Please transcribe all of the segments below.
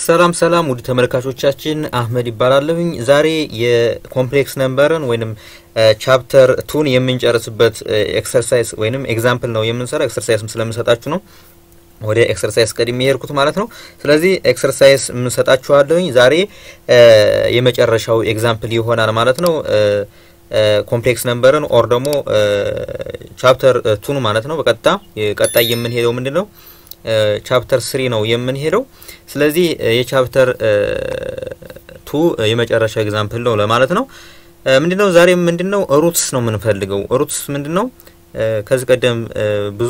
ሰላም ሰላም ውድ ተመልካቾቻችን አህመድ ይባላለሁኝ። ዛሬ የኮምፕሌክስ ነምበርን ወይንም ቻፕተር ቱን የምንጨርስበት ኤክሰርሳይዝ ወይንም ኤግዛምፕል ነው የምንሰራው። ኤክሰርሳይዝም ስለምንሰጣችሁ ነው ወደ ኤክሰርሳይዝ ቀድሜ የሄድኩት ማለት ነው። ስለዚህ ኤክሰርሳይዝ የምንሰጣችኋለሁኝ ዛሬ የመጨረሻው ኤግዛምፕል ይሆናል ማለት ነው። ኮምፕሌክስ ነምበርን ኦር ደግሞ ቻፕተር ቱን ማለት ነው። በቀጥታ ቀጣይ የምንሄደው ምንድን ነው ቻፕተር ስሪ ነው የምንሄደው። ስለዚህ የቻፕተር ቱ የመጨረሻ ኤግዛምፕል ነው ለማለት ነው። ምንድነው ዛሬ ምንድነው ሩትስ ነው የምንፈልገው። ሩትስ ምንድነው? ከዚህ ቀደም ብዙ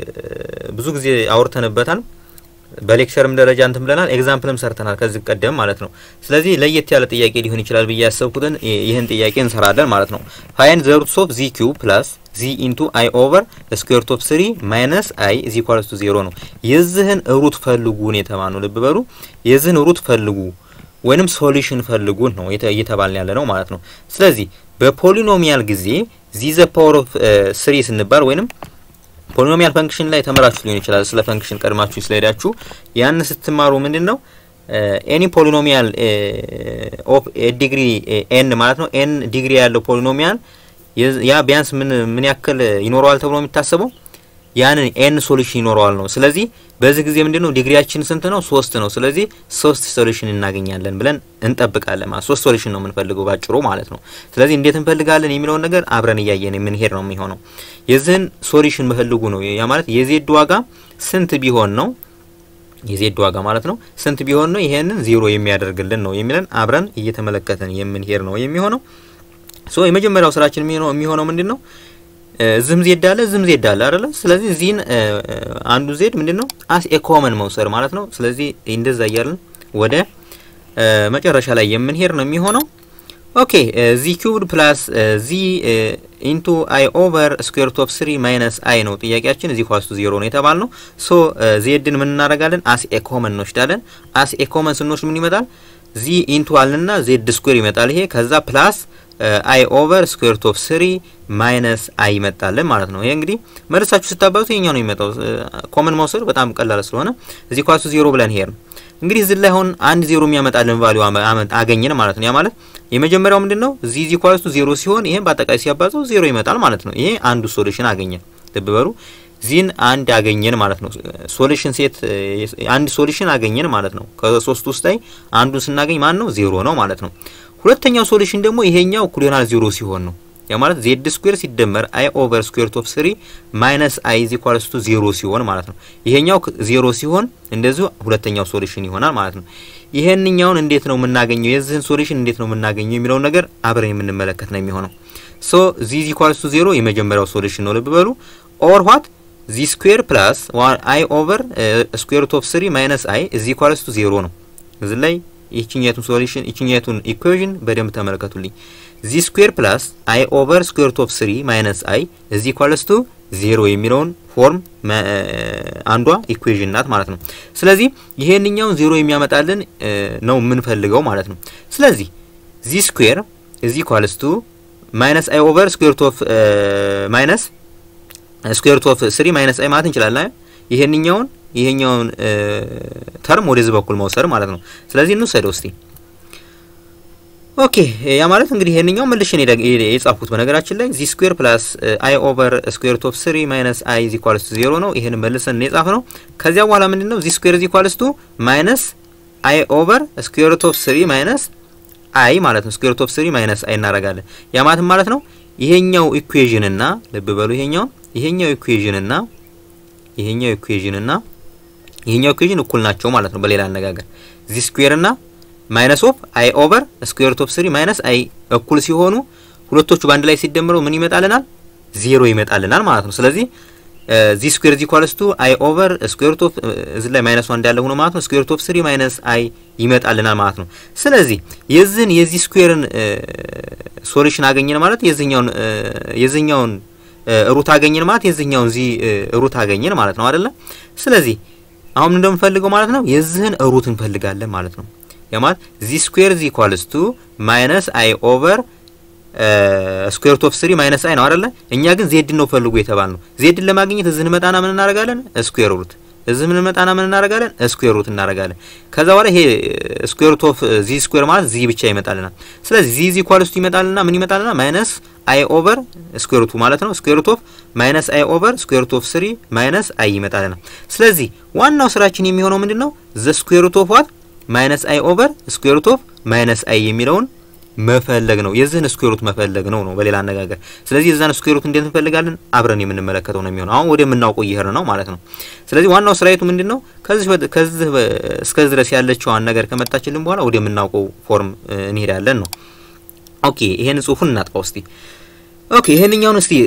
ብዙ ጊዜ አውርተንበታል። በሌክቸርም ደረጃ እንትን ብለናል፣ ኤግዛምፕልም ሰርተናል ከዚህ ቀደም ማለት ነው። ስለዚህ ለየት ያለ ጥያቄ ሊሆን ይችላል ብዬ ያሰብኩትን ይህን ጥያቄ እንሰራለን ማለት ነው። ፋይንድ ዘ ሩትስ ኦፍ ዚ ኪዩብ ፕላስ ዚ ኢንቱ አይ ኦቨር ስኩዌር ሩት ኦፍ ስሪ ማይነስ አይ ኢዝ ኢኳልስ ቱ ዜሮ ነው። የዚህን ሩት ፈልጉ ነው የተባልነው። ልብ በሉ የዚህን ሩት ፈልጉ ወይንም ሶሉሽን ፈልጉ ነው እየተባልን ያለ ነው ማለት ነው። ስለዚህ በፖሊኖሚያል ጊዜ ዚ ዘ ፓወር ኦፍ ስሪ ስንባል ወይንም ፖሊኖሚያል ፈንክሽን ላይ ተመራችሁ ሊሆን ይችላል። ስለ ፈንክሽን ቀድማችሁ ስለሄዳችሁ ያን ስትማሩ ምንድን ነው ኤኒ ፖሊኖሚያል ኦፍ ዲግሪ ኤን ማለት ነው ኤን ዲግሪ ያለው ፖሊኖሚያል ያ ቢያንስ ምን ምን ያክል ይኖረዋል ተብሎ የሚታሰበው ያንን ኤን ሶሉሽን ይኖረዋል ነው። ስለዚህ በዚህ ጊዜ ምንድነው ዲግሪያችን ስንት ነው? ሶስት ነው። ስለዚህ ሶስት ሶሉሽን እናገኛለን ብለን እንጠብቃለን ማለት ሶስት ሶሉሽን ነው የምንፈልገው ባጭሩ ማለት ነው። ስለዚህ እንዴት እንፈልጋለን የሚለውን ነገር አብረን እያየን የምንሄድ ነው የሚሆነው። የዚህን ሶሉሽን መፈልጉ ነው። ያ ማለት የዜድ ዋጋ ስንት ቢሆን ነው የዜድ ዋጋ ማለት ነው ስንት ቢሆን ነው ይሄንን ዜሮ የሚያደርግልን ነው የሚለን አብረን እየተመለከተን የምንሄድ ነው የሚሆነው። ሶ የመጀመሪያው ስራችን የሚሆነው የሚሆነው ምንድን ነው? ዝም ዜድ አለ ዝም ዜድ አለ አይደለ? ስለዚህ ዚህን አንዱ ዜድ ምንድን ነው አስ ኤ ኮመን መውሰድ ማለት ነው። ስለዚህ እንደዛ እያልን ወደ መጨረሻ ላይ የምንሄድ ነው የሚሆነው። ኦኬ ዚ ኪዩብድ ፕላስ ዚ ኢንቱ አይ ኦቨር ስኩዌር ሩት ኦፍ ስሪ ማይነስ አይ ነው ጥያቄያችን። እዚህ ኳስቱ ዜሮ ነው የተባል ነው። ሶ ዜድን ምን እናደርጋለን? አስ ኤ ኮመን እንወስዳለን። አስ ኤ ኮመን ስንወስድ ምን ይመጣል? ዚ ኢንቱ አልንና ዜድ ስኩዌር ይመጣል ይሄ ከዛ ፕላስ አይ ኦቨር ስኩዌር ሩት ኦፍ ስሪ ማይነስ አይ ይመጣልን ማለት ነው። ይሄ እንግዲህ መልሳችሁ ስታባዙት ይሄኛው ነው የሚመጣው። ኮመን መውሰድ በጣም ቀላል ስለሆነ እዚህ ኳሱ ዜሮ ብለን ሄር እንግዲህ እዚህ ላይ አሁን አንድ ዜሮ የሚያመጣልን ቫልዩ አገኘን ማለት ነው። ያ ማለት የመጀመሪያው ምንድን ነው እዚህ እዚህ ኳሱ ዜሮ ሲሆን ይሄን በአጠቃላይ ሲያባዛው ዜሮ ይመጣል ማለት ነው። ይሄ አንዱ ሶሉሽን አገኘን። ልብ በሉ ዚህን አንድ አገኘን ማለት ነው። ሶሉሽን ሴት አንድ ሶሉሽን አገኘን ማለት ነው። ከሶስት ውስጥ ላይ አንዱን ስናገኝ ማን ነው ዜሮ ነው ማለት ነው። ሁለተኛው ሶሉሽን ደግሞ ይሄኛው እኩል ይሆናል ዜሮ ሲሆን ነው። ያ ማለት ዜድ ስኩዌር ሲደመር አይ ኦቨር ስኩዌር ሩት ኦፍ ስሪ ማይነስ አይ ኢዝ ኢኳልስ ቱ ዜሮ ሲሆን ማለት ነው። ይሄኛው ዜሮ ሲሆን እንደዚሁ ሁለተኛው ሶሉሽን ይሆናል ማለት ነው። ይሄንኛውን እንዴት ነው የምናገኘው? የዚህን ሶሉሽን እንዴት ነው የምናገኘው የሚለውን ነገር አብረን የምንመለከት ነው የሚሆነው። ሶ ዚ ኢዝ ኢኳልስ ቱ ዜሮ የመጀመሪያው ሶሉሽን ነው። ልብ በሉ ኦር ዋት ዚ ስኩዌር ፕላስ አይ ኦቨር ስኩዌር ሩት ኦፍ ስሪ ማይነስ አይ ኢዝ ኢኳልስ ቱ ዜሮ ነው። እዚህ ላይ ይችኛቱን ሶሉሽን ይችኛቱን ኢኩዌሽን በደንብ ተመልከቱልኝ። ዚ ስኩዌር ፕላስ አይ ኦቨር ስኩዌር ሩት ኦፍ ስሪ ማይነስ አይ እዚ ኢኳልስ ቱ ዜሮ የሚለውን ፎርም አንዷ ኢኩዌሽን ናት ማለት ነው። ስለዚህ ይሄንኛውን ዜሮ የሚያመጣልን ነው የምንፈልገው ማለት ነው። ስለዚህ ዚ ስኩዌር እዚ ኢኳልስ ቱ ማይነስ አይ ኦቨር ስኩዌር ሩት ኦፍ ማይነስ ስኩዌር ሩት ኦፍ ስሪ ማይነስ አይ ማለት እንችላለን። ይሄንኛውን ይሄኛውን ተርም ወደዚህ በኩል መውሰድ ማለት ነው። ስለዚህ እንውሰደው እስቲ። ኦኬ ያ ማለት እንግዲህ ይሄንኛው መልሼ ነው የጻፍኩት። በነገራችን ላይ ዚ ስኩዌር ፕላስ አይ ኦቨር ስኩዌር ሩት ኦፍ ስሪ ማይነስ አይ ኢዝ ኢኳልስ ቱ ዜሮ ነው። ይሄን መልሰን ነው የጻፍነው። ከዚያ በኋላ ምንድነው ዚ ስኩዌር ኢዝ ኢኳልስ ቱ ማይነስ አይ ኦቨር ስኩዌር ሩት ኦፍ ስሪ ማይነስ አይ ማለት ነው። ስኩዌር ሩት ኦፍ ስሪ ማይነስ አይ እናደርጋለን። ያ ማለት ማለት ነው ይሄኛው ኢኩዌዥን እና ልብ በሉ ይሄኛው ይሄኛው ኢኩዌዥን እና ይሄኛው ኢኩዌዥን እና ይሄኛው ኢኩዌዥን እኩል ናቸው ማለት ነው። በሌላ አነጋገር ዚ ስኩዌር እና ማይነስ ኦፍ አይ ኦቨር ስኩዌር ሩት ኦፍ ስሪ ማይነስ አይ እኩል ሲሆኑ ሁለቶቹ በአንድ ላይ ሲደምረው ምን ይመጣልናል? ዜሮ ይመጣልናል ማለት ነው። ስለዚህ ዚ ስኩዌር ዚ ኢኳልስ ቱ አይ ኦቨር ስኩዌር ሩት ኦፍ እዚህ ላይ ማይነስ ዋን እንዳለ ሆኖ ማለት ነው ስኩዌር ሩት ኦፍ ስሪ ማይነስ አይ ይመጣልናል ማለት ነው። ስለዚህ የዚህን የዚ ስኩዌርን ሶሉሽን አገኘን ማለት የዚህኛውን የዚህኛውን ሩት አገኘን ማለት የዚህኛውን ዚ ሩት አገኘን ማለት ነው አይደለ? ስለዚህ አሁን እንደምንፈልገው ማለት ነው የዚህን ሩት እንፈልጋለን ማለት ነው። ያ ማለት ዚ ስኩዌር ዚ ኢኳልስ ቱ ማይነስ አይ ኦቨር ስኩዌር ሩት ኦፍ ስሪ ማይነስ አይ ነው አይደለ? እኛ ግን ዜድን ነው ፈልጉ የተባል ነው። ዜድን ለማግኘት እዚህ እንመጣና ምን እናደርጋለን? ስኩዌር ሩት እዚህ ምን መጣና ምን እናደርጋለን? ስኩዌር ሩት እናደርጋለን። ከዛ በኋላ ይሄ ስኩዌር ሩት ኦፍ ዚ ስኩዌር ማለት ዚ ብቻ ይመጣልናል። ስለዚህ ዚ ዚ ኢኳልስ ቱ ይመጣልና ምን ይመጣልና ማይነስ አይ ኦቨር ስኩዌር ሩቱ ማለት ነው። ስኩዌር ሩት ኦፍ ማይነስ አይ ኦቨር ስኩዌር ሩት ኦፍ ስሪ ማይነስ አይ ይመጣልናል። ስለዚህ ዋናው ስራችን የሚሆነው ምንድነው? ዘ ስኩዌር ሩት ኦፍ ዋት ማይነስ አይ ኦቨር ስኩዌር ሩት ኦፍ ማይነስ አይ የሚለውን መፈለግ ነው። የዚህን ስኩዌር ሩት መፈለግ ነው ነው በሌላ አነጋገር። ስለዚህ የዛን ስኩዌር ሩት እንዴት እንፈልጋለን? አብረን የምንመለከተው ነው የሚሆነው። አሁን ወደ የምናውቀው እየሄድን ነው ማለት ነው። ስለዚህ ዋናው ስራይቱ ምንድን ነው? ከዚህ ከዚህ እስከዚህ ድረስ ያለችዋን ነገር ከመጣችልን በኋላ ወደ የምናውቀው ፎርም እንሄዳለን ነው። ኦኬ ይሄን ጽሁፉን እናጥፋው እስቲ። ኦኬ ይሄንኛውን እስቲ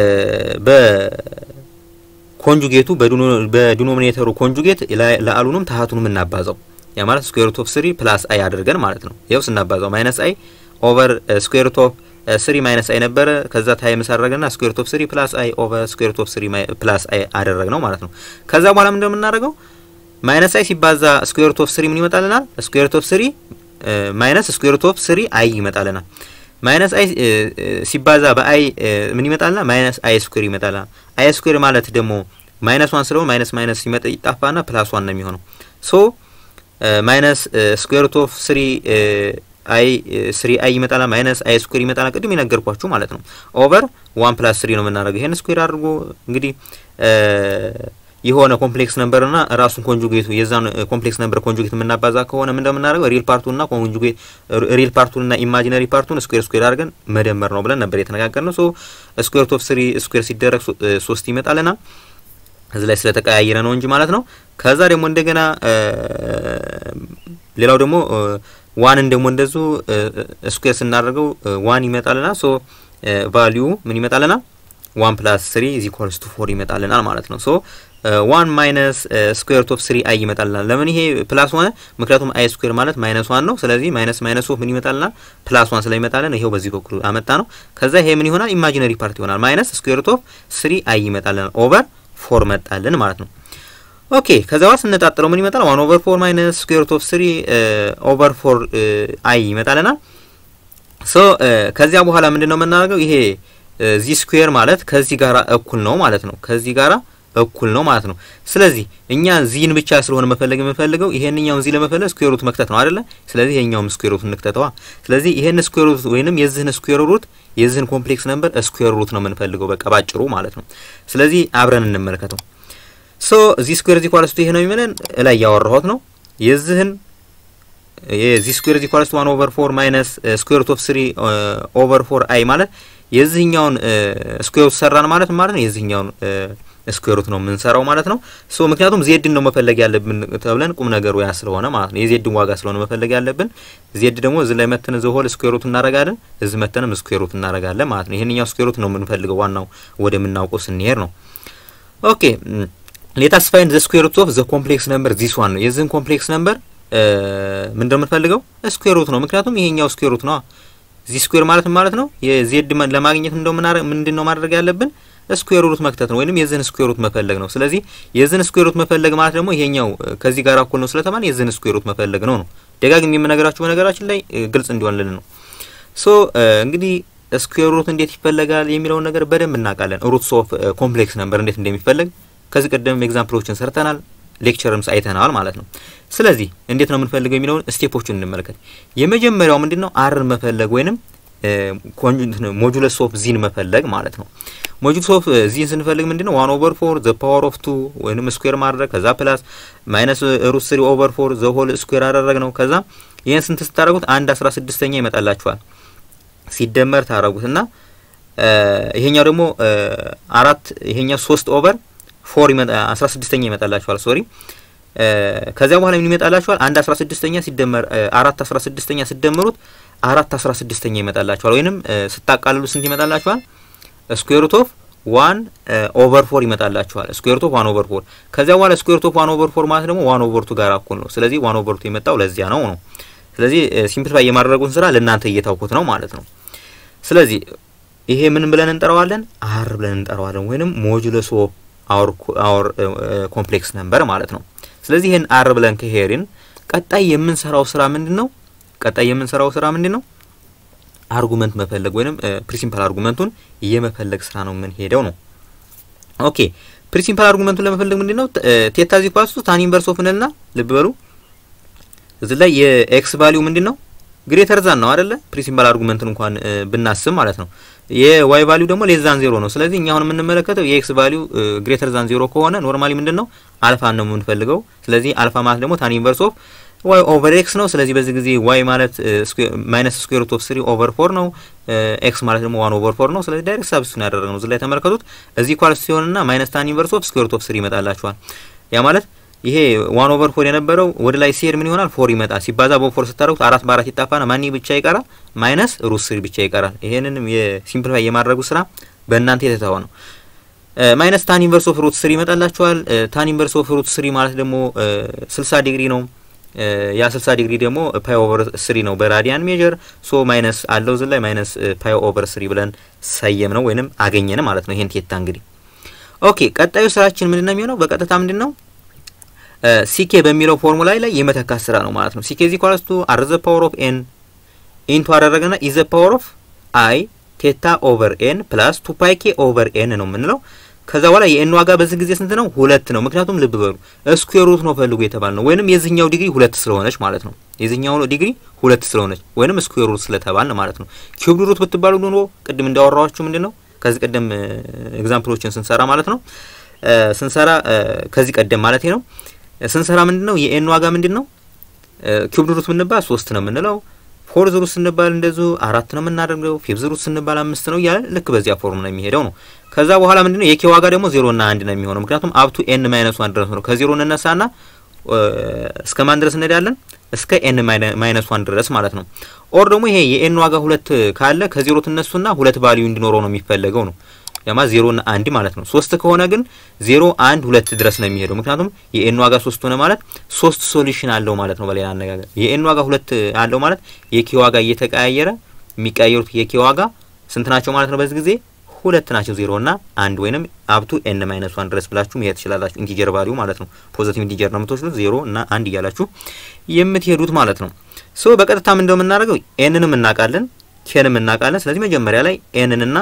በኮንጁጌቱ በዲኖሚኔተሩ ኮንጁጌት ለአሉንም ታሀቱንም እናባዛው ያ ማለት ስኩዌር ሩት ኦፍ ስሪ ፕላስ አይ አድርገን ማለት ነው። ይኸው ስናባዛው ማይነስ አይ ኦቨር ስኩዌር ሩት ኦፍ ስሪ ማይነስ አይ ነበረ። ከዛ ታይምስ አደረገና ስኩዌር ሩት ኦፍ ስሪ ፕላስ አይ ኦቨር ስኩዌር ሩት ኦፍ ስሪ ፕላስ አይ አደረግ ነው ማለት ነው። ከዛ በኋላ ምን እንደምናደርገው ማይነስ አይ ሲባዛ ስኩዌር ሩት ኦፍ ስሪ ምን ይመጣልናል? ስኩዌር ሩት ኦፍ ስሪ ማይነስ ስኩዌር ሩት ኦፍ ስሪ አይ ይመጣልናል። ማይነስ አይ ሲባዛ በአይ ምን ይመጣልና ማይነስ አይ ስኩዌር ይመጣልናል። አይ ስኩዌር ማለት ደግሞ ማይነስ ዋን ስለሆነ ማይነስ ማይነስ ሲመጣ ይጣፋና ፕላስ ዋን ነው የሚሆነው ሶ ማይነስ ስኩዌር ሩት ኦፍ ስሪ አይ ስሪ አይ ይመጣላ ማይነስ አይ ስኩዌር ይመጣላ ቅድም የነገርኳችሁ ማለት ነው። ኦቨር ዋን ፕላስ ስሪ ነው የምናደርገው። ይሄን ስኩዌር አድርጎ እንግዲህ የሆነ ኮምፕሌክስ ነምበር እና ራሱን ኮንጁጌቱ የዛን ኮምፕሌክስ ነምበር ኮንጁጌት የምናባዛ ከሆነ ምን እንደምናደርገው ሪል ፓርቱንና ኮንጁጌት ሪል ፓርቱንና ኢማጂነሪ ፓርቱን ስኩዌር ስኩዌር አድርገን መደመር ነው ብለን ነበር የተነጋገርነው። ሶ ስኩዌር ሩት ኦፍ ስሪ ስኩዌር ሲደረግ ሶስት ይመጣልና እዚህ ላይ ስለተቀያየረ ነው እንጂ ማለት ነው። ከዛ ደግሞ እንደገና ሌላው ደግሞ ዋንን ደግሞ እንደዙ ስኩዌር ስናደርገው ዋን ይመጣልና ሶ ቫሊዩ ምን ይመጣልና ዋን ፕላስ ስሪ ኢዝ ኢኳልስ ቱ ፎር ይመጣልናል ማለት ነው። ሶ ዋን ማይነስ ስኩዌር ሩት ኦፍ ስሪ አይ ይመጣልናል። ለምን ይሄ ፕላስ ሆነ? ምክንያቱም አይ ስኩዌር ማለት ማይነስ ዋን ነው። ስለዚህ ማይነስ ማይነስ ኦፍ ምን ይመጣልናል? ፕላስ ዋን ስለሚመጣልን ይሄው በዚህ በኩል አመጣ ነው። ከዛ ይሄ ምን ይሆናል? ኢማጂነሪ ፓርት ይሆናል። ማይነስ ስኩዌር ሩት ኦፍ ስሪ አይ ይመጣልናል ኦቨር ፎር መጣልን ማለት ነው። ኦኬ ከዛ በኋላ ስነጣጥረው ምን ይመጣል? ዋን ኦቨር ፎር ማይነስ ስኩዌር ሩት ኦፍ ስሪ ኦቨር ፎር አይ ይመጣልናል። ሶ ከዚያ በኋላ ምንድን ነው የምናደርገው? ይሄ ዚ ስኩዌር ማለት ከዚህ ጋራ እኩል ነው ማለት ነው። ከዚህ ጋራ እኩል ነው ማለት ነው። ስለዚህ እኛ ዚን ብቻ ስለሆነ መፈለግ የምንፈልገው ይሄንኛውን ዚ ለመፈለግ ስኩዌር ሩት መክተት ነው አይደለ? ስለዚህ ይሄኛውም ስኩዌር ሩት እንክተተዋ። ስለዚህ ይሄን ስኩዌር ሩት ወይንም የዚህን ስኩዌር ሩት የዚህን ኮምፕሌክስ ነምበር ስኩዌር ሩት ነው የምንፈልገው በቃ ባጭሩ ማለት ነው። ስለዚህ አብረን እንመልከተው። ሶ ዚ ስኩዌር ዚ ኢኳልስ ቱ ይሄ ነው የሚለን ላይ ያወራሁት ነው። የዚህን የዚ ስኩዌር ዚ ኢኳልስ ቱ 1 ኦቨር 4 ማይነስ ስኩዌር ሩት ኦፍ 3 ኦቨር 4 አይ ማለት የዚህኛውን ስኩዌር ሩት ሰራን ማለት ማለት ነው። የዚህኛውን ስኩዌር ሩት ነው የምንሰራው ማለት ነው። ሶ ምክንያቱም ዜድን ነው መፈለግ ያለብን ተብለን ቁም ነገሩ ያ ስለሆነ ማለት ነው። የዜድን ዋጋ ስለሆነ መፈለግ ያለብን ዜድ ደግሞ እዚህ ላይ መተን ዘ ሆል ስኩዌር ሩት እናረጋለን፣ እዚህ መተንም ስኩዌር ሩት እናረጋለን ማለት ነው። ይሄንኛው ስኩዌር ሩት ነው የምንፈልገው ዋናው ወደምናውቀው ስንሄድ ነው። ኦኬ ሌታስ ፋይንድ ዘ ስኩዌር ሩት ኦፍ ዘ ኮምፕሌክስ ነምበር ዚስ ዋን ነው። የዚህን ኮምፕሌክስ ነምበር ምን እንደምንፈልገው ስኩዌር ሩት ነው። ምክንያቱም ይሄኛው ስኩዌር ሩት ነው። ዚ ስኩዌር ማለት ማለት ነው የዜድ ለማግኘት እንደው ምንድን ነው ማድረግ ያለብን ስኩዌር ሩት መክተት ነው፣ ወይንም የዚህን ስኩዌር ሩት መፈለግ ነው። ስለዚህ የዚህን ስኩዌር ሩት መፈለግ ማለት ደግሞ ይሄኛው ከዚህ ጋር እኩል ነው ስለተባለ የዚህን ስኩዌር ሩት መፈለግ ነው ነው። ደጋግሜ የምነግራችሁ በነገራችን ላይ ግልጽ እንዲሆንልን ነው። ሶ እንግዲህ ስኩዌር ሩት እንዴት ይፈለጋል የሚለውን ነገር በደንብ እናውቃለን። ሩትስ ኦፍ ኮምፕሌክስ ነምበር እንዴት እንደሚፈለግ ከዚህ ቀደም ኤግዛምፕሎችን ሰርተናል፣ ሌክቸርምስ አይተናል ማለት ነው። ስለዚህ እንዴት ነው የምንፈልገው የሚለውን ስቴፖቹን እንመልከት። የመጀመሪያው ምንድን ነው አርን መፈለግ ወይንም ሞጁለስ ኦፍ ዚን መፈለግ ማለት ነው። ሞጁለስ ኦፍ ዚን ስንፈልግ ምንድን ነው ዋን ኦቨር ፎር ዘ ፓወር ኦፍ ቱ ወይንም ስኩዌር ማድረግ ከዛ ፕላስ ማይነስ ሩት ስሪ ኦቨር ፎር ዘ ሆል ስኩዌር አደረግ ነው። ከዛ ይህን ስንት ስታደረጉት አንድ አስራ ስድስተኛ ይመጣላችኋል ሲደመር ታደረጉት እና ይሄኛው ደግሞ አራት ይሄኛው ሶስት ኦቨር ፎር አስራ ስድስተኛ ይመጣላችኋል ሶሪ ከዚያ በኋላ ምን ይመጣላችኋል? አንድ አስራ ስድስተኛ ሲደመር አራት አስራ ስድስተኛ ሲደመሩት አራት አስራ ስድስተኛ ይመጣላችኋል። ወይንም ስታቃልሉ ስንት ይመጣላችኋል? ስኩዌር ሩት ኦፍ ዋን ኦቨር ፎር ይመጣላችኋል። ስኩዌር ሩት ኦፍ ዋን ኦቨር ፎር ከዚያ በኋላ ስኩዌር ሩት ኦፍ ዋን ኦቨር ፎር ማለት ደግሞ ዋን ኦቨር ቱ ጋር እኩል ነው። ስለዚህ ዋን ኦቨር ቱ የመጣው ለዚያ ነው ነው። ስለዚህ ሲምፕሊፋይ የማድረጉን ስራ ለእናንተ እየታውኩት ነው ማለት ነው። ስለዚህ ይሄ ምን ብለን እንጠራዋለን? አር ብለን እንጠራዋለን። ወይንም ሞጁለስ ኦፍ አወር ኮምፕሌክስ ነምበር ማለት ነው። ስለዚህ ይህን አር ብለን ከሄድን ቀጣይ የምንሰራው ስራ ምንድን ነው? ቀጣይ የምንሰራው ስራ ምንድን ነው? አርጉመንት መፈለግ ወይንም ፕሪንሲፓል አርጉመንቱን የመፈለግ ስራ ነው የምንሄደው ነው። ኦኬ ፕሪንሲፓል አርጉመንቱን ለመፈለግ ምንድን ነው ቴታ ዚ ኳስ ታን ኢንቨርስ ኦፍ እንልና ልብ በሉ እዚህ ላይ የኤክስ ቫሊዩ ምንድን ነው ግሬተር ዛን ነው አይደለ? ፕሪንሲፓል አርጉመንትን እንኳን ብናስብ ማለት ነው። የዋይ ቫሊዩ ደግሞ ሌስ ዛን ዜሮ ነው። ስለዚህ እኛ አሁን የምንመለከተው የኤክስ ቫሊዩ ግሬተር ዛን ዜሮ ከሆነ ኖርማሊ ምንድን ነው አልፋ ነው የምንፈልገው። ስለዚህ አልፋ ማለት ደግሞ ታን ኢንቨርስ ኦፍ ዋይ ኦቨር ኤክስ ነው። ስለዚህ በዚህ ጊዜ ዋይ ማለት ማይነስ ስኩዌር ሩት ኦፍ ስሪ ኦቨር ፎር ነው። ኤክስ ማለት ደግሞ ዋን ኦቨር ፎር ነው። ስለዚህ ዳይሬክት ሳብስቲቱሽን ያደረግነው እዚህ ላይ ተመልከቱት። እዚህ ኳልስ ሲሆንና ማይነስ ታን ኢንቨርስ ኦፍ ስኩዌር ሩት ኦፍ ስሪ ይመጣላችኋል። ያ ማለት ይሄ ዋን ኦቨር ፎር የነበረው ወደ ላይ ሲሄድ ምን ይሆናል? ፎር ይመጣል። ሲባዛ በፎር ስታደርጉት አራት በአራት ይጣፋና ማን ብቻ ይቀራል? ማይነስ ሩት ስሪ ብቻ ይቀራል። ይሄንንም የሲምፕሊፋይ የማድረጉ ስራ በእናንተ የተተወ ነው። ማይነስ ታን ኢንቨርስ ኦፍ ሩት ስሪ ይመጣላችኋል። ታን ኢንቨርስ ኦፍ ሩት ስሪ ማለት ደግሞ ስልሳ ዲግሪ ነው። ያ 60 ዲግሪ ደግሞ ፓይ ኦቨር ስሪ ነው በራዲያን ሜጀር ሶ ማይነስ አለው እዚህ ላይ ማይነስ ፓይ ኦቨር ስሪ ብለን ሰየም ነው ወይንም አገኘን ማለት ነው። ይሄን ቴታ እንግዲህ ኦኬ፣ ቀጣዩ ስራችን ምንድነው የሚሆነው? በቀጥታ ምንድነው ሲኬ በሚለው ፎርሙላ ላይ የመተካት ስራ ነው ማለት ነው። ሲኬ ዚ ኢኳልስ ቱ አር ዘ ፓወር ኦፍ ኤን ኢንቱ አደረገና ኢዘ ፓወር ኦፍ አይ ቴታ ኦቨር ኤን ፕላስ ቱ ፓይ ኬ ኦቨር ኤን ነው የምንለው። ከዛ በኋላ የኤን ዋጋ በዚህ ጊዜ ስንት ነው? ሁለት ነው። ምክንያቱም ልብ በሉ ስኩዌር ሩት ነው ፈልጉ የተባል ነው፣ ወይንም የዚህኛው ዲግሪ ሁለት ስለሆነች ማለት ነው። የዚህኛው ዲግሪ ሁለት ስለሆነች ወይንም ስኩዌር ሩት ስለተባል ማለት ነው። ኪዩብ ሩት ብትባሉ ኑሮ ቅድም እንዳወራኋችሁ ምንድን ነው ከዚህ ቀደም ኤግዛምፕሎችን ስንሰራ ማለት ነው ስንሰራ ከዚህ ቀደም ማለት ነው ስንሰራ ምንድን ነው የኤን ዋጋ ምንድን ነው ኪዩብ ሩት ብንባል ሶስት ነው የምንለው ፎርዝ ሩት ስንባል እንደዚሁ አራት ነው የምናደርገው። ፊፍዝ ሩት ስንባል አምስት ነው እያለ ልክ በዚያ ፎርም ነው የሚሄደው ነው። ከዛ በኋላ ምንድነው የኬ ዋጋ ደግሞ ዜሮ እና አንድ ነው የሚሆነው። ምክንያቱም አብቱ ኤን ማይነስ ዋን ድረስ ነው። ከዜሮ እንነሳና እስከ ማን ድረስ እንሄዳለን? እስከ ኤን ማይነስ ዋን ድረስ ማለት ነው። ኦር ደግሞ ይሄ የኤን ዋጋ ሁለት ካለ ከዜሮ ትነሱና ሁለት ቫልዩ እንዲኖረው ነው የሚፈለገው ነው ያማ ዜሮ እና አንድ ማለት ነው። ሶስት ከሆነ ግን ዜሮ አንድ ሁለት ድረስ ነው የሚሄደው። ምክንያቱም የኤን ዋጋ ሶስት ሆነ ማለት ሶስት ሶሉሽን አለው ማለት ነው። በሌላ አነጋገር የኤን ዋጋ ሁለት አለው ማለት የኬ ዋጋ እየተቀያየረ የሚቀያየሩት የኬ ዋጋ ስንት ናቸው ማለት ነው? በዚህ ጊዜ ሁለት ናቸው። ዜሮ እና አንድ ወይንም አብቱ ኤን ማይነስ ዋን ድረስ ብላችሁ መሄድ ትችላላችሁ። ኢንቲጀር ቫልዩ ማለት ነው። ፖዚቲቭ ኢንቲጀር ነው የምትወስዱት ዜሮ እና አንድ እያላችሁ የምትሄዱት ማለት ነው። ሶ በቀጥታ ምን እንደው የምናደርገው ኤንንም እናውቃለን፣ ኬንም እናውቃለን። ስለዚህ መጀመሪያ ላይ ኤንንና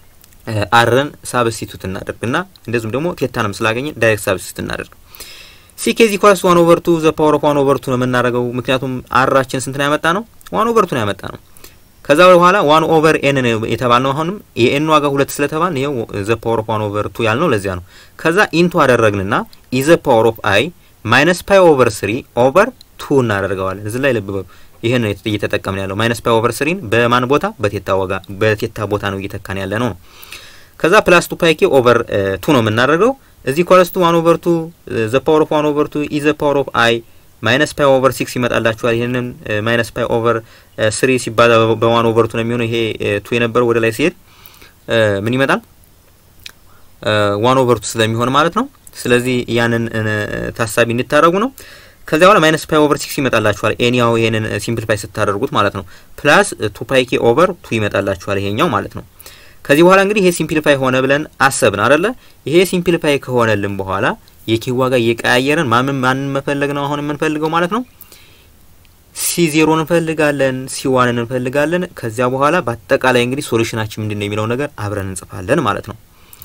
አርን ሳብስቲቱት እናደርግና እንደዚሁም ደግሞ ቴታንም ስላገኘን ዳይሬክት ሳብስቲቱት እናደርግ። ሲኬዚ ኳስ ዋን ኦቨር ቱ ዘ ፓወር ኦፍ ዋን ኦቨር ቱ ነው የምናደርገው። ምክንያቱም አራችን ስንት ነው ያመጣ ነው? ዋን ኦቨር ቱ ነው ያመጣ ነው። ከዛ በኋላ ዋን ኦቨር ኤን የተባልነው አሁንም የኤን ዋጋ ሁለት ስለተባል ይኸው ዘ ፓወር ኦፍ ዋን ኦቨር ቱ ያልነው ለዚያ ነው። ከዛ ኢንቱ አደረግንና ኢዘ ፓወር ኦፍ አይ ማይነስ ፓይ ኦቨር ስሪ ኦቨር ቱ እናደርገዋለን። እዚህ ላይ ልብ በሉ። ይሄን ነው እየተጠቀምን ያለው ማይነስ ፓይ ኦቨር ስሪን በማን ቦታ በቴታ ዋጋ በቴታ ቦታ ነው እየተካን ያለ ነው። ከዛ ፕላስ ቱ ፓይ ኬ ኦቨር ቱ ነው የምናደርገው እዚህ ኳለስቱ ዋን ኦቨር ቱ ዘ ፓወር ኦፍ ዋን ኦቨር ቱ ኢዘ ፓወር ኦፍ አይ ማይነስ ፓይ ኦቨር ሲክስ ይመጣላችኋል። ይህንን ማይነስ ፓይ ኦቨር ስሪ ሲባዛ በዋን ኦቨር ቱ ነው የሚሆነው። ይሄ ቱ የነበረው ወደ ላይ ሲሄድ ምን ይመጣል? ዋን ኦቨር ቱ ስለሚሆን ማለት ነው። ስለዚህ ያንን ታሳቢ እንድታደርጉ ነው። ከዚያ በኋላ ማይነስ ፓይ ኦቨር ሲክስ ይመጣላችኋል። ኤኒያው ይሄንን ሲምፕሊፋይ ስታደርጉት ማለት ነው። ፕላስ ቱ ፓይ ኬ ኦቨር ቱ ይመጣላችኋል ይሄኛው ማለት ነው። ከዚህ በኋላ እንግዲህ ይሄ ሲምፕሊፋይ ሆነ ብለን አሰብን አይደለ? ይሄ ሲምፕሊፋይ ከሆነልን በኋላ የኬ ዋጋ እየቀያየረን ማምን ማንን መፈለግ ነው አሁን የምንፈልገው ማለት ነው። ሲ ዜሮን እንፈልጋለን፣ ሲ ዋንን እንፈልጋለን። ከዚያ በኋላ በአጠቃላይ እንግዲህ ሶሉሽናችን ምንድን ነው የሚለው ነገር አብረን እንጽፋለን ማለት ነው።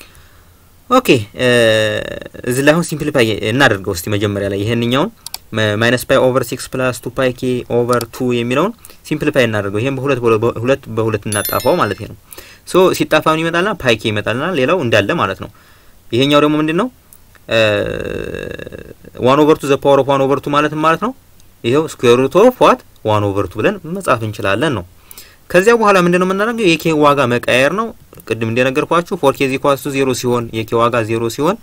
ኦኬ እዚህ ላይ አሁን ሲምፕሊፋይ እናደርገው እስቲ መጀመሪያ ላይ ይሄንኛውን ማይነስ ፓይ ኦቨር ሲክስ ፕላስ ቱ ፓይ ኬ ኦቨር ቱ የሚለውን ሲምፕሊፋይ እናደርገው። ይሄን በሁለት ሁለት በሁለት እናጣፋው ማለት ነው። ሶ ሲጣፋ ምን ይመጣልና ፓይ ኬ ይመጣልና ሌላው እንዳለ ማለት ነው። ይሄኛው ደግሞ ምንድን ነው ዋን ኦቨር ቱ ዘ ፓወር ኦፍ ዋን ኦቨር ቱ ማለት ማለት ነው። ይሄው ስኩዌር ሩት ኦፍ ዋት ዋን ኦቨር ቱ ብለን መጻፍ እንችላለን ነው። ከዚያ በኋላ ምንድን ነው የምናደርገው የኬ ዋጋ መቀየር ነው። ቅድም እንደነገርኳችሁ ፎር ኬዚ ኳስ ቱ ዜሮ ሲሆን የኬ ዋጋ ዜሮ ሲሆን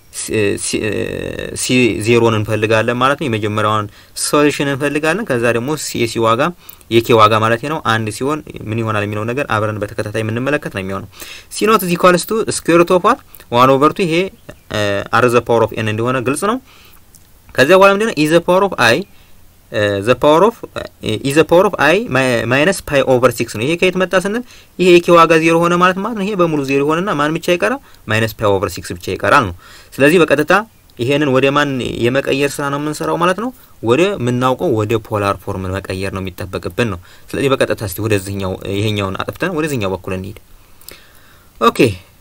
ሲ ዜሮን እንፈልጋለን ማለት ነው። የመጀመሪያውን ሶሉሽን እንፈልጋለን። ከዛ ደግሞ የሲ ዋጋ የኬ ዋጋ ማለት ነው አንድ ሲሆን ምን ይሆናል የሚለው ነገር አብረን በተከታታይ የምንመለከት ነው የሚሆነው። ሲ ኖት ዚ ኢኳልስ ቱ ስኩዌር ሩት ኦፍ ዋት ዋን ኦቨር ቱ ይሄ አር ዘ ፓወር ኦፍ ኤን እንደሆነ ግልጽ ነው። ከዚያ በኋላ ምንድነው ኢዘ ፓወር ኦፍ አይ ዘ ፓወር ኦፍ ኢዘ ፓወር ኦፍ አይ ማይነስ ፓይ ኦቨር ሲክስ ነው። ይሄ ከየት መጣ ስንል ይሄ የኬ ዋጋ ዜሮ ሆነ ማለት ማለት ነው። ይሄ በሙሉ ዜሮ ሆነና ማን ብቻ ይቀራል? ማይነስ ፓይ ኦቨር ሲክስ ብቻ ይቀራል ነው። ስለዚህ በቀጥታ ይሄንን ወደ ማን የመቀየር ስራ ነው የምንሰራው ማለት ነው። ወደ ምናውቀው ወደ ፖላር ፎርም መቀየር ነው የሚጠበቅብን ነው። ስለዚህ በቀጥታ እስቲ ወደዚህኛው ይሄኛውን አጥፍተን ወደዚህኛው በኩል እንሂድ። ኦኬ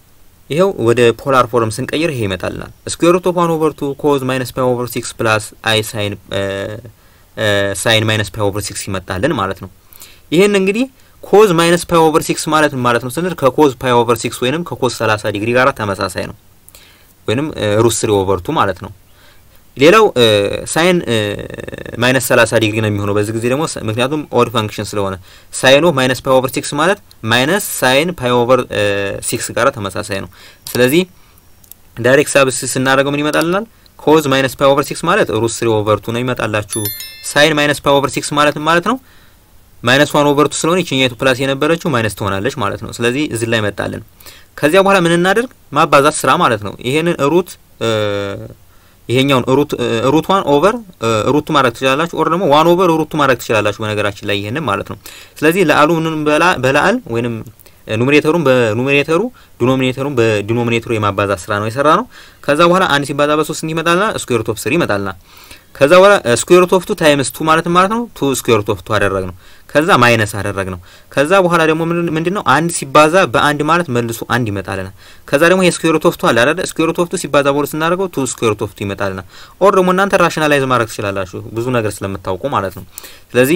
ይኸው ወደ ፖላር ፎርም ስንቀይር ይሄ ይመጣልናል። ስኩዌር ሩት ኦፍ ዋን ኦቨር ቱ ኮዝ ማይነስ ፓይ ኦቨር ሲክስ ፕላስ አይ ሳይን ሳይን ማይነስ ፓይ ኦቨር ሲክስ ይመጣልን ማለት ነው። ይህን እንግዲህ ኮዝ ማይነስ ፓይ ኦቨር ሲክስ ማለት ማለት ነው ስንል ከኮዝ ፓይ ኦቨር ሲክስ ወይንም ከኮዝ 30 ዲግሪ ጋር ተመሳሳይ ነው፣ ወይንም ሩት ስሪ ኦቨር ቱ ማለት ነው። ሌላው ሳይን ማይነስ 30 ዲግሪ ነው የሚሆነው በዚህ ጊዜ ደግሞ ምክንያቱም ኦድ ፈንክሽን ስለሆነ ሳይን ኦፍ ማይነስ ፓይ ኦቨር ሲክስ ማለት ማይነስ ሳይን ፓይ ኦቨር ሲክስ ጋር ተመሳሳይ ነው። ስለዚህ ዳይሬክት ሳብስ ስናደርገው ምን ይመጣልናል? ኮዝ ማይነስ ፓይ ኦቨር ሲክስ ማለት ሩት ስሪ ኦቨር ቱ ነው ይመጣላችሁ። ሳይን ማይነስ ፓይ ኦቨር ሲክስ ማለት ማለት ነው ማይነስ ዋን ኦቨር ቱ ስለሆነ ይችኛይቱ ፕላስ የነበረችው ማይነስ ትሆናለች ማለት ነው። ስለዚህ እዚህ ላይ መጣልን። ከዚያ በኋላ ምን እናደርግ? ማባዛት ስራ ማለት ነው። ይሄንን ሩት ይሄኛውን ሩት ሩት ዋን ኦቨር ሩቱ ማድረግ ትችላላችሁ፣ ኦር ደግሞ ዋን ኦቨር ሩቱ ማድረግ ትችላላችሁ። በነገራችን ላይ ይሄንን ማለት ነው። ስለዚህ ለአሉ ምንም በላአል ወይንም ኑሜሬተሩን በኑሜሬተሩ ዲኖሚኔተሩን በዲኖሚኔተሩ የማባዛት ስራ ነው የሰራ ነው። ከዛ በኋላ አንድ ሲባዛ በሶስት እንዲህ ይመጣልና ስኩዌር ሩት ኦፍ ስሪ ይመጣልና ከዛ በኋላ ስኩዌር ሩት ኦፍ ቱ ታይምስ ቱ ማለት ማለት ነው ቱ ስኩዌር ሩት ኦፍ ቱ አደረግ ነው። ከዛ ማይነስ አደረግ ነው። ከዛ በኋላ ደግሞ ምንድን ነው አንድ ሲባዛ በአንድ ማለት መልሶ አንድ ይመጣልናል። ከዛ ደግሞ ይሄ ስኩዌር ሩት ኦፍ ቱ አለ አይደል? ስኩዌር ሩት ኦፍ ቱ ሲባዛ በሁለት ስናደርገው ቱ ስኩዌር ሩት ኦፍ ቱ ይመጣልናል። ኦር ደግሞ እናንተ ራሽናላይዝ ማድረግ ትችላላችሁ ብዙ ነገር ስለምታውቁ ማለት ነው። ስለዚህ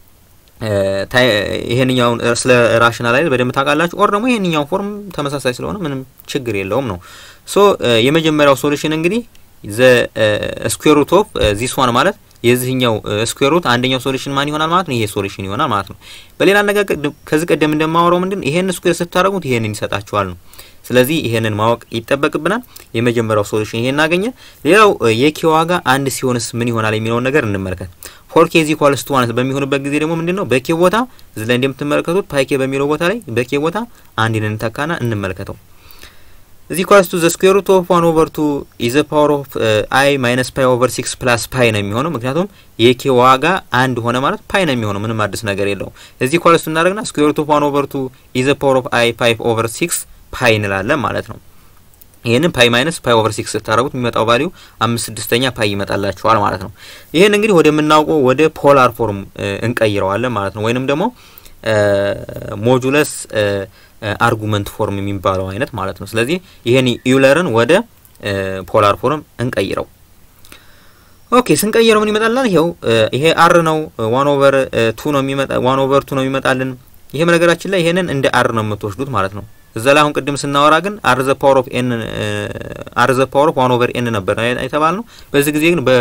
ይሄንኛውን ስለ ራሽናላይዝ በደንብ ታውቃላችሁ። ኦር ደግሞ ይሄንኛው ፎርም ተመሳሳይ ስለሆነ ምንም ችግር የለውም ነው። ሶ የመጀመሪያው ሶሉሽን እንግዲህ ዘ ስኩዌር ሩት ኦፍ ዚስ ዋን ማለት የዚህኛው ስኩዌር ሩት አንደኛው ሶሉሽን ማን ይሆናል ማለት ነው? ይሄ ሶሉሽን ይሆናል ማለት ነው። በሌላ አነጋገር ከዚህ ቀደም እንደማወራው ምንድን ይሄን ስኩዌር ስታደርጉት ይሄንን ይሰጣችኋል ነው። ስለዚህ ይሄንን ማወቅ ይጠበቅብናል። የመጀመሪያው ሶሉሽን ይሄን እናገኘ። ሌላው የኬ ዋጋ አንድ ሲሆንስ ምን ይሆናል የሚለውን ነገር እንመልከት። ፎር ኬ ዚ ኢኳልስ ቱ ዋን በሚሆንበት ጊዜ ደግሞ ምንድን ነው በኬ ቦታ እዚህ ላይ እንደምትመለከቱት ፓይ ኬ በሚለው ቦታ ላይ በኬ ቦታ አንድን እንተካና እንመልከተው እዚህ ኢኳልስ ቱ ዘ ስኩዌር ሩት ኦፍ ዋን ኦቨር ቱ ኢዘ ፓወር ኦፍ አይ ማይነስ ፓይ ኦቨር ሲክስ ፕላስ ፓይ ነው የሚሆነው። ምክንያቱም የኬ ዋጋ አንድ ሆነ ማለት ፓይ ነው የሚሆነው። ምንም አዲስ ነገር የለውም። እዚህ ኢኳልስ ቱ እናደርግና ስኩዌር ሩት ኦፍ ዋን ኦቨር ቱ ኢዘ ፓወር ኦፍ አይ ፋይቭ ኦቨር ሲክስ ፓይ እንላለን ማለት ነው። ይህንን ፓይ ማይነስ ፓይ ኦቨር ሲክስ ስታደረጉት የሚመጣው ቫሊዩ አምስት ስድስተኛ ፓይ ይመጣላችኋል ማለት ነው። ይህን እንግዲህ ወደምናውቀው ወደ ፖላር ፎርም እንቀይረዋለን ማለት ነው። ወይንም ደግሞ ሞጁለስ አርጉመንት ፎርም የሚባለው አይነት ማለት ነው። ስለዚህ ይሄን ዩለርን ወደ ፖላር ፎርም እንቀይረው። ኦኬ ስንቀይረው ምን ይመጣልን? ይሄው ይሄ አር ነው። ዋን ኦቨር ቱ ነው የሚመጣ ዋን ኦቨር ቱ ነው የሚመጣልን። ይሄ ነገራችን ላይ ይሄንን እንደ አር ነው የምትወስዱት ማለት ነው። እዛ ላይ አሁን ቅድም ስናወራ ግን አር ዘ ፓወር ኦፍ ኤን አር ዘ ፓወር ኦፍ ዋን ኦቨር ኤን ነበር የተባል ነው። በዚህ ጊዜ ግን በ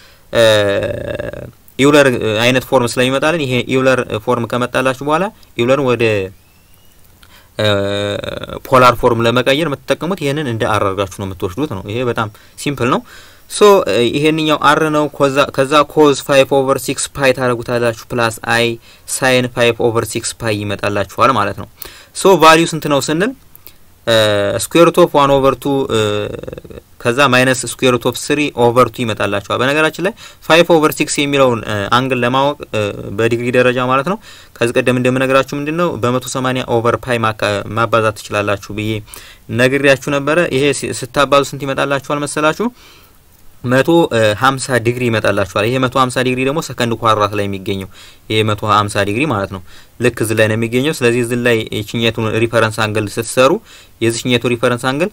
ኢውለር አይነት ፎርም ስለሚመጣልን ይሄ ኢውለር ፎርም ከመጣላችሁ በኋላ ኢውለርን ወደ ፖላር ፎርም ለመቀየር የምትጠቀሙት ይሄንን እንደ አር አድርጋችሁ ነው የምትወስዱት ነው። ይሄ በጣም ሲምፕል ነው። ሶ ይሄንኛው አር ነው። ከዛ ኮዝ ፋይቭ ኦቨር ሲክስ ፓይ ታደረጉታላችሁ ፕላስ አይ ሳይን ፋይቭ ኦቨር ሲክስ ፓይ ይመጣላችኋል ማለት ነው። ሶ ቫሊዩ ስንት ነው ስንል ስኩዌር ሩት ኦፍ ዋን ኦቨር ቱ ከዛ ማይነስ ስኩዌር ሩት ኦፍ ስሪ ኦቨር ቱ ይመጣላችኋል። በነገራችን ላይ ፋይቭ ኦቨር ሲክስ የሚለውን አንግል ለማወቅ በዲግሪ ደረጃ ማለት ነው ከዚህ ቀደም እንደምነግራችሁ ምንድን ነው በመቶ ሰማኒያ ኦቨር ፓይ ማባዛት ትችላላችሁ ብዬ ነግሬያችሁ ነበረ። ይሄ ስታባዙ ስንት ይመጣላችኋል መሰላችሁ? መቶ ሀምሳ ዲግሪ ይመጣላችኋል። ይሄ መቶ ሀምሳ ዲግሪ ደግሞ ሰከንድ ኳድራት ላይ የሚገኘው ይሄ መቶ ሀምሳ ዲግሪ ማለት ነው። ልክ እዚህ ላይ ነው የሚገኘው። ስለዚህ እዚህ ላይ የችኘቱን ሪፈረንስ አንግል ስትሰሩ የዚችኘቱ ሪፈረንስ አንግል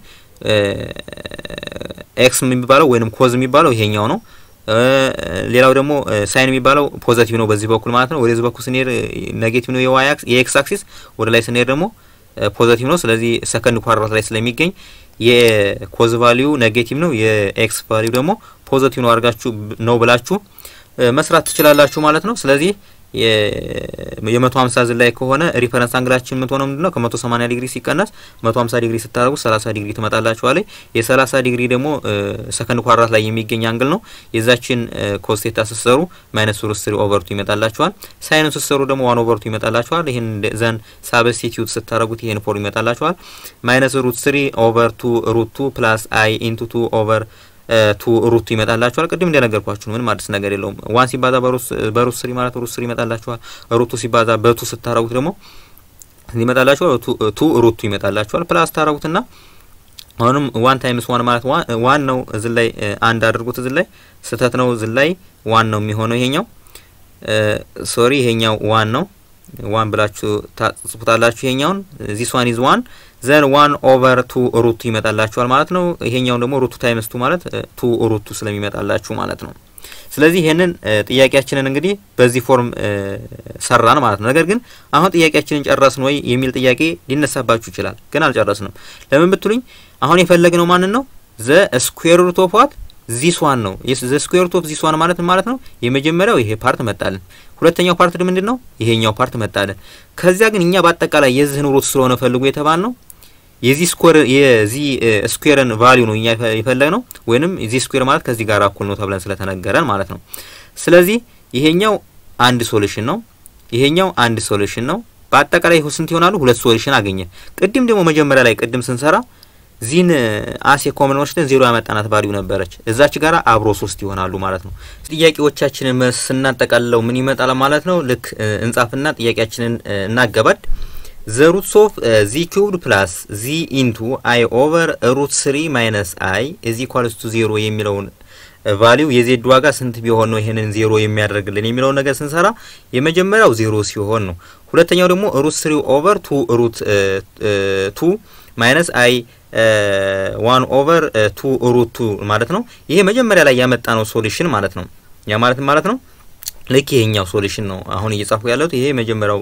ኤክስ የሚባለው ወይንም ኮዝ የሚባለው ይሄኛው ነው። ሌላው ደግሞ ሳይን የሚባለው ፖዘቲቭ ነው በዚህ በኩል ማለት ነው። ወደዚህ በኩል ስንሄድ ኔጌቲቭ ነው የዋይ የኤክስ አክሲስ፣ ወደ ላይ ስንሄድ ደግሞ ፖዘቲቭ ነው። ስለዚህ ሰከንድ ኳድራት ላይ ስለሚገኝ የኮዝ ቫሊዩ ኔጌቲቭ ነው፣ የኤክስ ቫሊዩ ደግሞ ፖዘቲቭ ነው አድርጋችሁ ነው ብላችሁ መስራት ትችላላችሁ ማለት ነው። ስለዚህ የመቶ ሀምሳ ዝን ላይ ከሆነ ሪፈረንስ አንግላችን የምትሆነው ምንድን ነው? ከመቶ ሰማኒያ ዲግሪ ሲቀነስ መቶ ሀምሳ ዲግሪ ስታደርጉ ሰላሳ ዲግሪ ትመጣላችኋለች። የሰላሳ ዲግሪ ደግሞ ሰከንድ ኳድራት ላይ የሚገኝ አንግል ነው። የዛችን ኮስቴታ ስትሰሩ ማይነስ ሩት ስሪ ኦቨርቱ ይመጣላችኋል። ሳይኑን ስትሰሩ ደግሞ ዋን ኦቨርቱ ይመጣላችኋል። ይህን ዘን ሳብስቲቲዩት ስታደርጉት ይሄን ፎርም ይመጣላችኋል። ማይነስ ሩት ስሪ ኦቨር ቱ ሩት ቱ ፕላስ አይ ኢንቱ ቱ ኦቨር ቱ ሩቱ ይመጣላችኋል። ቅድም እንደነገርኳችሁ ምንም አዲስ ነገር የለውም። ዋን ሲባዛ በሩት ስሪ ማለት ሩት ስሪ ይመጣላችኋል። ሩቱ ሲባዛ በቱ ስታረጉት ደግሞ ይመጣላችኋል። ቱ ሩቱ ይመጣላችኋል። ፕላስ ታረጉትና አሁንም ዋን ታይምስ ዋን ማለት ዋን ነው። እዚህ ላይ አንድ አድርጉት። እዚህ ላይ ስህተት ነው። እዚህ ላይ ዋን ነው የሚሆነው ይሄኛው ሶሪ፣ ይሄኛው ዋን ነው። ዋን ብላችሁ ታጽፉታላችሁ። ይሄኛውን ዚስ ዋን ኢዝ ዋን ዘን ዋን ኦቨር ቱ ሩቱ ይመጣላችኋል ማለት ነው። ይሄኛውን ደግሞ ሩቱ ታይምስ ቱ ማለት ቱ ሩቱ ስለሚመጣላችሁ ማለት ነው። ስለዚህ ይሄንን ጥያቄያችንን እንግዲህ በዚህ ፎርም ሰራን ማለት ነው። ነገር ግን አሁን ጥያቄያችንን ጨረስን ወይ የሚል ጥያቄ ሊነሳባችሁ ይችላል። ግን አልጨረስንም። ለምን ብትሉኝ አሁን የፈለግነው ማንን ነው? ዘ ስኩዌር ሩት ኦፍ ዋት ዚስ ዋን ነው። ዘ ስኩዌር ሩት ኦፍ ዚስ ዋን ማለት ማለት ነው የመጀመሪያው ይሄ ፓርት መጣልን። ሁለተኛው ፓርት ምንድን ነው? ይሄኛው ፓርት መጣልን። ከዚያ ግን እኛ በአጠቃላይ የዚህን ሩት ስለሆነ ፈልጉ የተባል ነው የዚህ ስኩዌር የዚህ ስኩዌርን ቫልዩ ነው እኛ የፈለግ ነው ወይንም የዚህ ስኩዌር ማለት ከዚህ ጋር እኩል ነው ተብለን ስለተነገረን ማለት ነው። ስለዚህ ይሄኛው አንድ ሶሉሽን ነው፣ ይሄኛው አንድ ሶሉሽን ነው። በአጠቃላይ ስንት ይሆናሉ? ሁለት ሶሉሽን አገኘ። ቅድም ደግሞ መጀመሪያ ላይ ቅድም ስንሰራ ዚን አሴ ኮመን ወስደን ዜሮ ያመጣናት ቫልዩ ነበረች። እዛች ጋራ አብሮ ሶስት ይሆናሉ ማለት ነው። ጥያቄዎቻችንን መልስ ስናጠቃልለው ምን ይመጣል ማለት ነው? ልክ እንጻፍና ጥያቄያችንን እናገባድ ዘ ሩትስ ኦፍ ዚ ኪዩብድ ፕላስ ዚ ኢንቱ አይ ኦቨር ሩት ስሪ ማይነስ አይ እዚ ኢኳልስ ቱ ዜሮ የሚለውን ቫሊዩ የዜድ ዋጋ ስንት ቢሆን ነው ይሄንን ዜሮ የሚያደርግልን የሚለውን ነገር ስንሰራ የመጀመሪያው ዜሮ ሲሆን ነው። ሁለተኛው ደግሞ ሩት ስሪ ኦቨር ቱ ሩት ቱ ማይነስ አይ ዋን ኦቨር ቱ ሩት ቱ ማለት ነው። ይሄ መጀመሪያ ላይ ያመጣ ነው ሶሉሽን ማለት ነው። ያ ማለት ማለት ነው ልክ ይሄኛው ሶሉሽን ነው አሁን እየጻፍኩ ያለሁት። ይሄ መጀመሪያው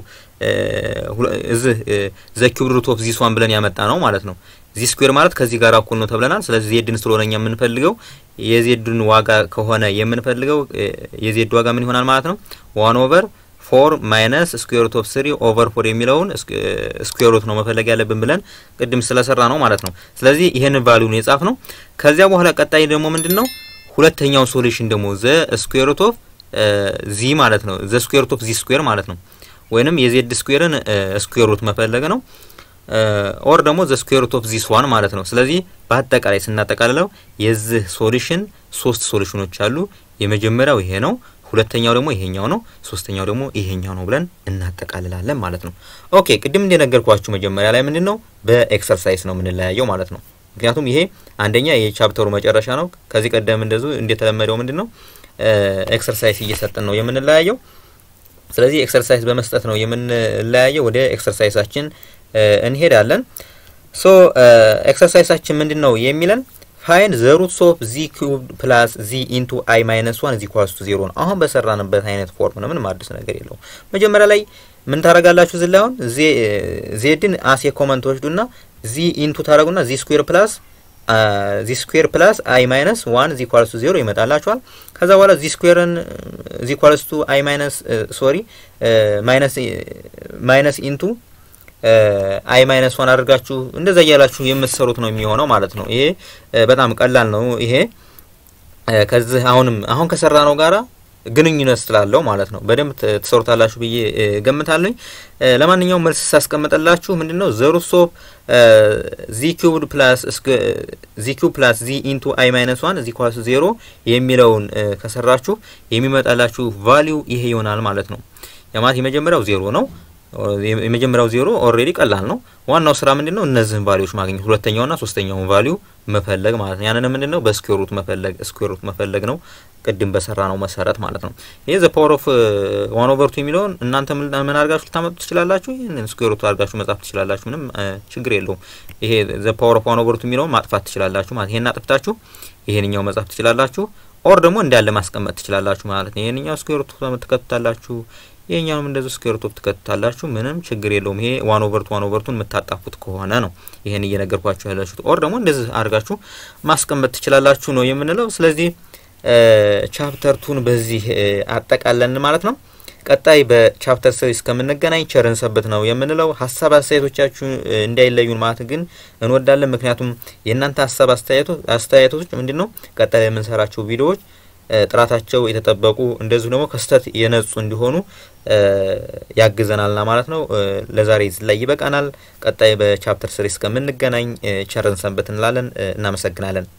እዚህ ዘ ኪዩብ ሩት ኦፍ ዚስ ዋን ብለን ያመጣ ነው ማለት ነው። ዚ ስኩዌር ማለት ከዚህ ጋር እኩል ነው ተብለናል። ስለዚህ ዜድን ስለሆነ እኛ የምንፈልገው የዜድን ዋጋ ከሆነ የምንፈልገው የዜድ ዋጋ ምን ይሆናል ማለት ነው ዋን ኦቨር ፎር ማይነስ ስኩዌር ሩት ኦፍ ስሪ ኦቨር ፎር የሚለውን ስኩዌር ሩት ነው መፈለግ ያለብን ብለን ቅድም ስለሰራ ነው ማለት ነው። ስለዚህ ይሄንን ቫልዩ ነው የጻፍ ነው። ከዚያ በኋላ ቀጣይ ደግሞ ምንድን ነው ሁለተኛው ሶሉሽን ደግሞ ዘ ስኩዌር ሩት ኦፍ ዚ ማለት ነው። ዘ ስኩዌር ሩት ኦፍ ዚ ስኩዌር ማለት ነው። ወይንም የዜድ ስኩዌርን ስኩዌር ሩት መፈለግ ነው። ኦር ደግሞ ዘ ስኩዌር ሩት ኦፍ ዚስ ዋን ማለት ነው። ስለዚህ በአጠቃላይ ስናጠቃልለው የዚህ ሶሉሽን ሶስት ሶሉሽኖች አሉ። የመጀመሪያው ይሄ ነው። ሁለተኛው ደግሞ ይሄኛው ነው። ሶስተኛው ደግሞ ይሄኛው ነው ብለን እናጠቃልላለን ማለት ነው። ኦኬ ቅድም እንደነገርኳችሁ መጀመሪያ ላይ ምንድን ነው በኤክሰርሳይዝ ነው የምንለያየው ማለት ነው። ምክንያቱም ይሄ አንደኛ የቻፕተሩ መጨረሻ ነው። ከዚህ ቀደም እንደዙ እንደተለመደው ምንድን ነው ኤክሰርሳይዝ እየሰጠን ነው የምንለያየው። ስለዚህ ኤክሰርሳይዝ በመስጠት ነው የምንለያየው። ወደ ኤክሰርሳይዛችን እንሄዳለን። ሶ ኤክሰርሳይዛችን ምንድን ነው የሚለን ፋይንድ ዘ ሩትስ ኦፍ ዚ ኪዩብ ፕላስ ዚ ኢንቱ አይ ማይነስ ዋን ዚ ኢኳልስ ቱ ዜሮ ነው። አሁን በሰራንበት አይነት ፎርም ነው። ምንም አዲስ ነገር የለውም። መጀመሪያ ላይ ምን ታደርጋላችሁ? እዚህ ላይ አሁን ዜድን አሴ ኮመንት ወስዱና ዚ ኢንቱ ታደርጉና ዚ ስኩዌር ፕላስ ዚ ስኩዌር ፕላስ አይ ማይነስ ዋን ዚ ኢኳልስ ቱ ዜሮ ይመጣላችኋል። ከዛ በኋላ ዚ ስኩዌርን ዚ ኢኳልስ ቱ አይ ማይነስ ሶሪ ማይነስ ማይነስ ኢንቱ አይ ማይነስ ዋን አድርጋችሁ እንደዛ እያላችሁ የምትሰሩት ነው የሚሆነው ማለት ነው። ይሄ በጣም ቀላል ነው። ይሄ ከዚህ አሁንም አሁን ከሰራ ነው ጋራ ግንኙነት ስላለው ማለት ነው። በደንብ ትሰሩታላችሁ ብዬ ገምታለኝ። ለማንኛውም መልስ ሳስቀምጠላችሁ ምንድነው ዘ ሩትስ ኦፍ ዚ ኪዩብድ ፕላስ ዚ ኪዩብ ፕላስ ዚ ኢንቱ አይ ማይነስ ዋን ዚ ኢኳልስ ዜሮ የሚለውን ከሰራችሁ የሚመጣላችሁ ቫሊዩ ይሄ ይሆናል ማለት ነው። የማለት የመጀመሪያው ዜሮ ነው። የመጀመሪያው ዜሮ ኦልሬዲ ቀላል ነው። ዋናው ስራ ምንድነው? እነዚህን ቫሊዎች ማግኘት፣ ሁለተኛውና ሶስተኛውን ቫሊዩ መፈለግ ማለት ነው። ያንን ምንድነው? በስኩዌር ሩት መፈለግ ስኩዌር ሩት መፈለግ ነው። ቅድም በሰራ ነው መሰረት ማለት ነው። ይሄ ዘ ፓወር ኦፍ ዋን ኦቨር ቱ የሚለውን እናንተ ምን አድርጋችሁ ልታመጡ ትችላላችሁ? ይህንን ስኩዌር ሩት አድርጋችሁ መጻፍ ትችላላችሁ። ምንም ችግር የለውም። ይሄ ዘ ፓወር ኦፍ ዋን ኦቨር ቱ የሚለውን ማጥፋት ትችላላችሁ ማለት ይሄን አጥፍታችሁ ይሄንኛው መጻፍ ትችላላችሁ። ኦር ደግሞ እንዳለ ማስቀመጥ ትችላላችሁ ማለት ነው። ይሄንኛው ስኩዌር ሩት ትከቱታላችሁ ይሄኛውም እንደዚህ ስኩዌር ሩት ትከቱታላችሁ። ምንም ችግር የለውም። ይሄ ዋን ኦቨር ቱ ዋን ኦቨር ቱን የምታጣፉት ከሆነ ነው ይሄን እየነገርኳችሁ ያላችሁት። ኦር ደግሞ እንደዚህ አድርጋችሁ ማስቀመጥ ትችላላችሁ ነው የምንለው። ስለዚህ ቻፕተር ቱን በዚህ አጠቃለን ማለት ነው። ቀጣይ በቻፕተር ስሪ እስከምንገናኝ ቸርን ሰብት ነው የምንለው። ሀሳብ አስተያየቶቻችሁ እንዳይለዩን ማለት ግን እንወዳለን። ምክንያቱም የእናንተ ሀሳብ አስተያየቶች ምንድን ነው ቀጣይ የምንሰራቸው ቪዲዮዎች ጥራታቸው የተጠበቁ እንደዚሁ ደግሞ ከስህተት የነጹ እንዲሆኑ ያግዘናልና ማለት ነው። ለዛሬ ላይ ይበቃናል። ቀጣይ በቻፕተር ስሪ እስከምንገናኝ ቸርን ሰንበት እንላለን። እናመሰግናለን።